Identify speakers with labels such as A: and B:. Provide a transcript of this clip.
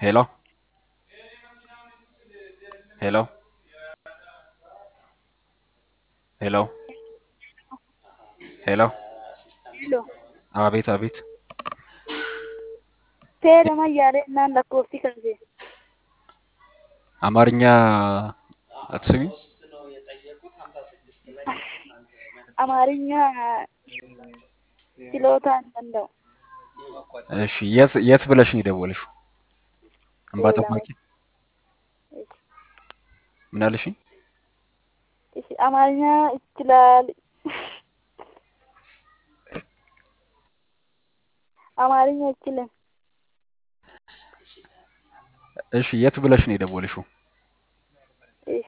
A: ሄሎ ሄሎ ሄሎ ሄሎ
B: Hello.
A: አቤት አቤት
B: Seera yaadannaan lakkoofsi kan ta'e.
A: አማርኛ አትስሚ
B: አማርኛ ችሎታ እንደው
A: እሺ የት የት ብለሽ ነው የደወልሽው እንባ ጠባቂ ምን አልሽኝ
B: እሺ አማርኛ ይችላል አማርኛ ይችላል
A: እሺ የት ብለሽ ነው የደወልሽው
B: እሺ